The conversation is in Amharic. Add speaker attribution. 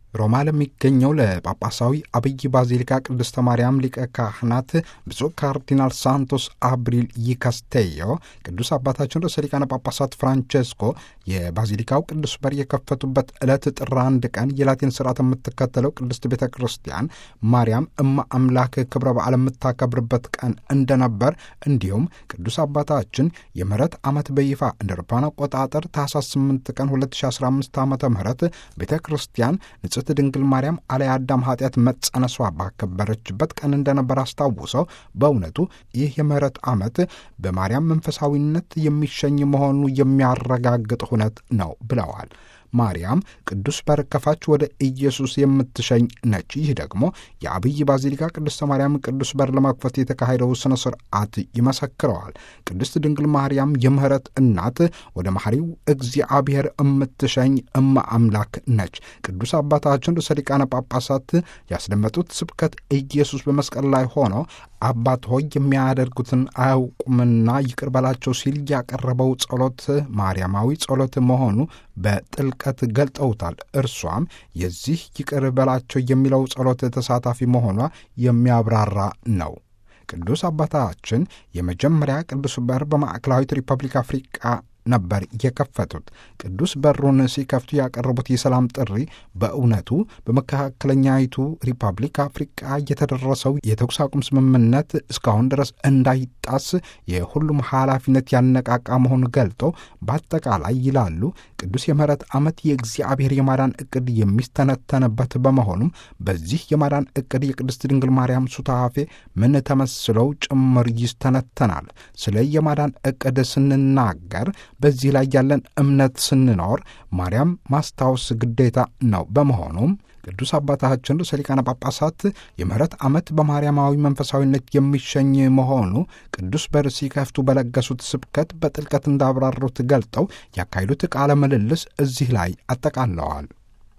Speaker 1: ሮማ ለሚገኘው ለጳጳሳዊ አብይ ባዚሊካ ቅድስተ ማርያም ሊቀ ካህናት ብፁዕ ካርዲናል ሳንቶስ አብሪል ይካስቴዮ ቅዱስ አባታችን ርዕሰ ሊቃነ ጳጳሳት ፍራንቼስኮ የባዚሊካው ቅዱስ በር የከፈቱበት ዕለት ጥር አንድ ቀን የላቲን ስርዓት የምትከተለው ቅድስት ቤተ ክርስቲያን ማርያም እማ አምላክ ክብረ በዓል የምታከብርበት ቀን እንደነበር እንዲሁም ቅዱስ አባታችን የምህረት ዓመት በይፋ እንደ አውሮፓውያን አቆጣጠር ታኅሳስ 8 ቀን 2015 ዓ ም ቤተ ክርስቲያን ንጽሕት ድንግል ማርያም አለ አዳም ኃጢአት መጸነሷ ባከበረችበት ቀን እንደነበር አስታውሰው በእውነቱ ይህ የምህረት ዓመት በማርያም መንፈሳዊነት የሚሸኝ መሆኑ የሚያረጋግጥ ሁነት ነው ብለዋል። ማርያም ቅዱስ በር ከፋች ወደ ኢየሱስ የምትሸኝ ነች። ይህ ደግሞ የአብይ ባዚሊካ ቅድስተ ማርያም ቅዱስ በር ለመክፈት የተካሄደው ስነ ስርዓት ይመሰክረዋል። ቅድስት ድንግል ማርያም የምህረት እናት ወደ መሐሪው እግዚአብሔር የምትሸኝ እመ አምላክ ነች። ቅዱስ አባታችን ርዕሰ ሊቃነ ጳጳሳት ያስደመጡት ስብከት ኢየሱስ በመስቀል ላይ ሆኖ አባት ሆይ የሚያደርጉትን አያውቁምና ይቅር በላቸው ሲል ያቀረበው ጸሎት ማርያማዊ ጸሎት መሆኑ በጥልቀት ገልጠውታል። እርሷም የዚህ ይቅር በላቸው የሚለው ጸሎት ተሳታፊ መሆኗ የሚያብራራ ነው። ቅዱስ አባታችን የመጀመሪያ ቅዱስ በር በማዕከላዊት ሪፐብሊክ አፍሪቃ ነበር የከፈቱት። ቅዱስ በሩን ሲከፍቱ ያቀረቡት የሰላም ጥሪ በእውነቱ በመካከለኛይቱ ሪፐብሊክ አፍሪቃ የተደረሰው የተኩስ አቁም ስምምነት እስካሁን ድረስ እንዳይጣስ የሁሉም ኃላፊነት ያነቃቃ መሆኑን ገልጠው በአጠቃላይ ይላሉ ቅዱስ የምህረት ዓመት የእግዚአብሔር የማዳን ዕቅድ የሚስተነተንበት በመሆኑም በዚህ የማዳን ዕቅድ የቅድስት ድንግል ማርያም ሱታፌ ምን ተመስለው ጭምር ይስተነተናል። ስለ የማዳን ዕቅድ ስንናገር በዚህ ላይ ያለን እምነት ስንኖር ማርያም ማስታወስ ግዴታ ነው። በመሆኑም ቅዱስ አባታችን ርዕሰ ሊቃነ ጳጳሳት የምህረት ዓመት በማርያማዊ መንፈሳዊነት የሚሸኝ መሆኑ ቅዱስ በር ሲከፍቱ በለገሱት ስብከት በጥልቀት እንዳብራሩት ገልጠው ያካሄዱት ቃለ ምልልስ እዚህ ላይ አጠቃለዋል።